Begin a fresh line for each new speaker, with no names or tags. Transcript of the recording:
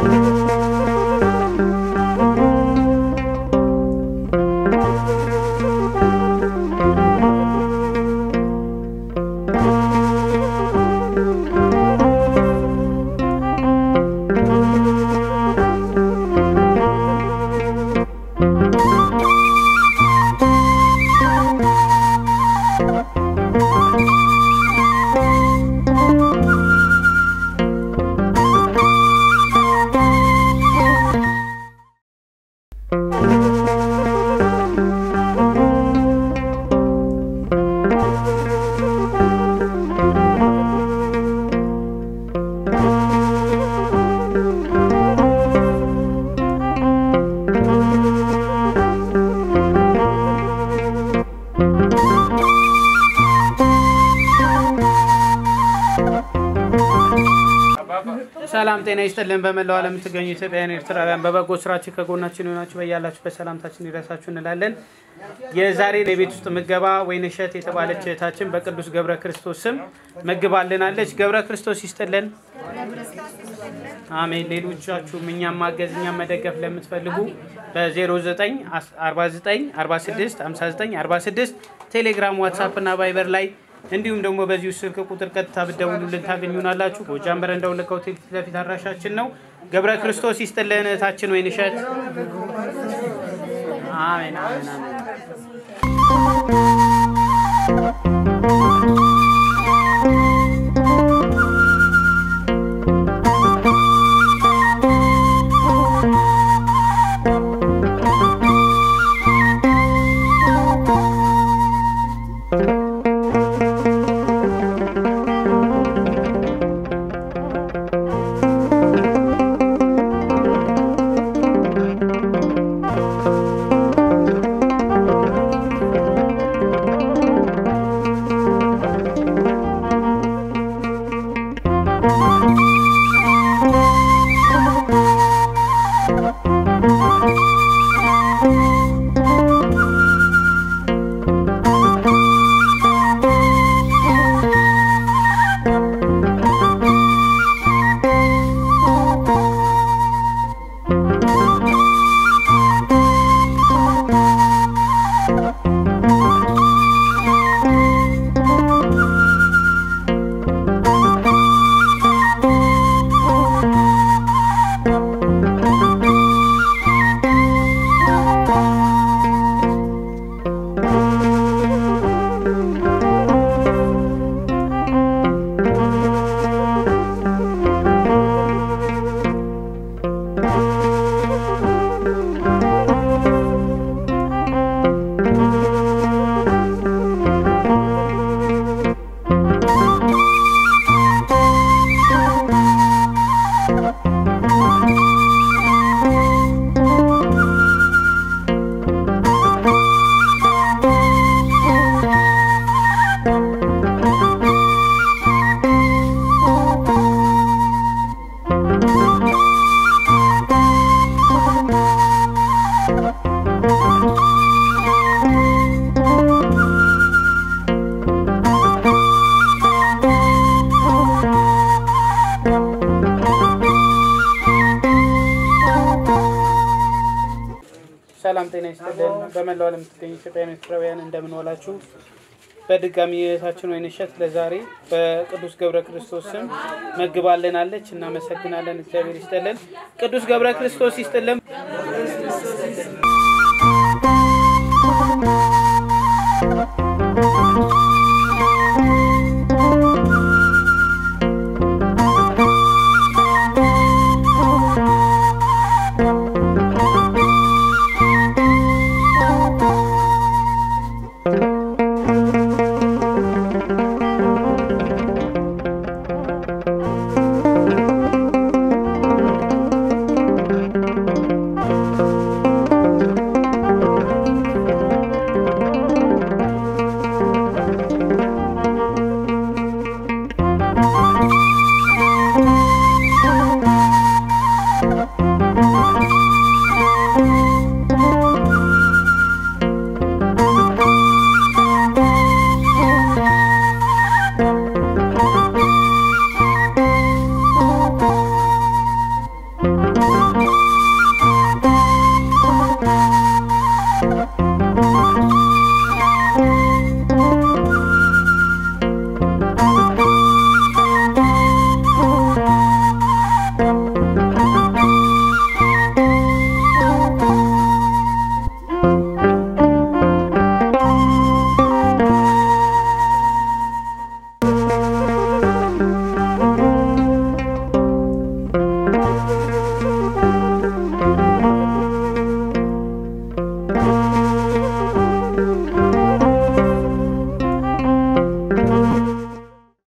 ሰላም ጤና ይስጥልን። በመላው ዓለም የምትገኙ ኢትዮጵያውያን ኤርትራውያን በበጎ ስራችን ከጎናችን የሆናችሁ በያላችሁበት ሰላምታችን ይድረሳችሁ እንላለን። የዛሬ የቤት ውስጥ ምገባ ወይንሸት የተባለች እህታችን በቅዱስ ገብረ ክርስቶስ ስም መግባልናለች። ገብረ ክርስቶስ ይስጥልን። አሜን። ሌሎቻችሁም እኛም ማገዝ እኛም መደገፍ ለምትፈልጉ በ0949465946 ቴሌግራም፣ ዋትሳፕ እና ቫይበር ላይ እንዲሁም ደግሞ በዚሁ ስልክ ቁጥር ቀጥታ ብትደውሉልን ታገኙናላችሁ። ጎጃም በረንዳ ወለጋ ሆቴል ፊት ለፊት አድራሻችን ነው። ገብረ ክርስቶስ ይስጥልን እህታችን ወይንሸት። አሜን አሜን አሜን። ሰላም ጤና ይስጥልን። በመላው ዓለም የምትገኙ ኢትዮጵያውያን ኤርትራውያን እንደምን ዋላችሁ? በድጋሚ እህታችን ወይንሸት ለዛሬ በቅዱስ ገብረ ክርስቶስ ስም መግባልናለች። እናመሰግናለን። እግዚአብሔር ይስጥልን። ቅዱስ ገብረ ክርስቶስ ይስጥልን።